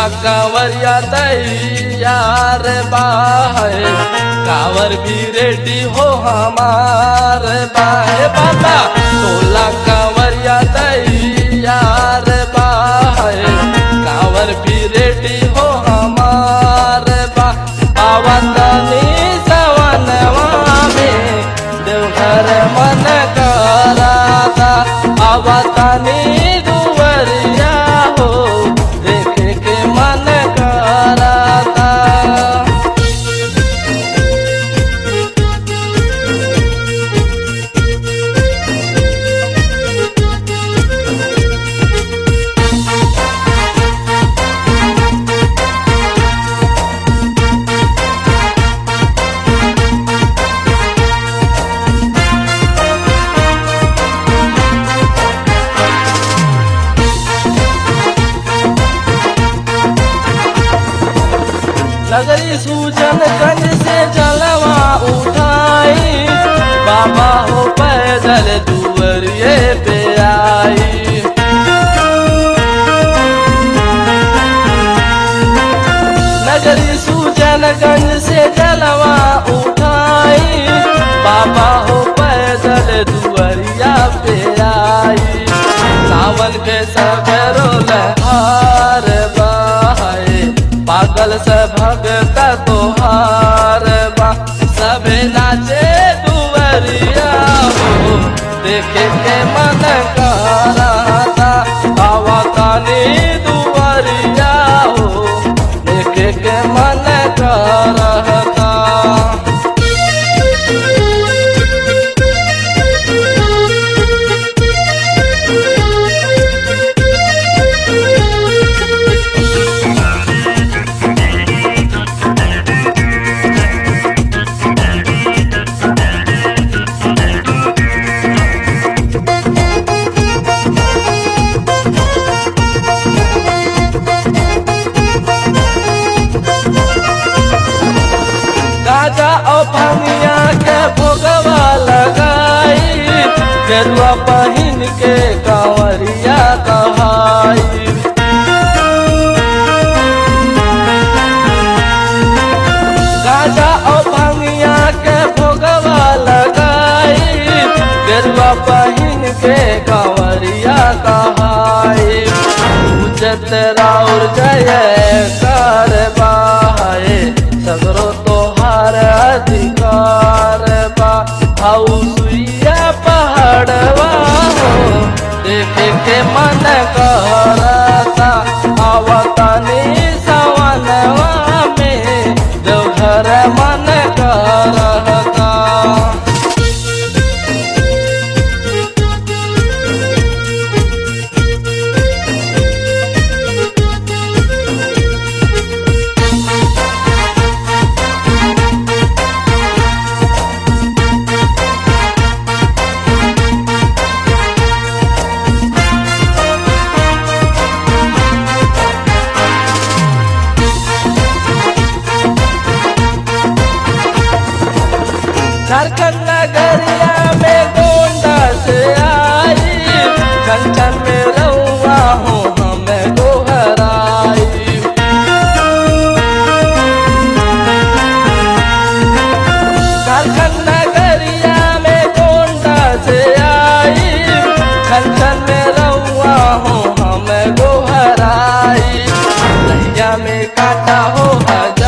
कांवरिया दैया रे बाहे कांवर भी रेडी हो हमार बाहे बाबा टोला कांवरिया दैया रे बाहे कांवर भी रेडी हो हमार बा बाबा तनी सवनवा में देवघर मन कराता बाबा तनी दुवरिया हो देखे के मन कराता नगरी सूजन गंज से जलवा उठाई बाबा हो पैदल दुवरिए पे आई नगरी सूजन गंज से जलवा उठाई बाबा हो पैदल दुवरिया पे आई सावन के सबरो लहार बहाए पागल से भगत तोहार बा सबे नाचे दुवरिया हो देखे के मन कराता आवा तानी दुवरिया हो देखे के मन करता गाजा और भंगिया के भोगवा लगाई गेरुआ पहिन के कांवरिया कहाई गाजा और भंगिया के भोगवा लगाई गेरुआ पहिन के कांवरिया कहाई उचत राउर जय कर बाहे सगरो तोहार अधिकार बा हाउ सुइया पहाड़वा हो देखे के मन करता आवतानी सवनवा में देवघर मन करता झारखंड नगरिया में गोंडा से आई कंचन में रउआ हूँ हमें गोहराई झारखंड नगरिया में गोंडा से आई कंचन में रउआ हूँ हमें गोहराई नैया में काटा हो हजार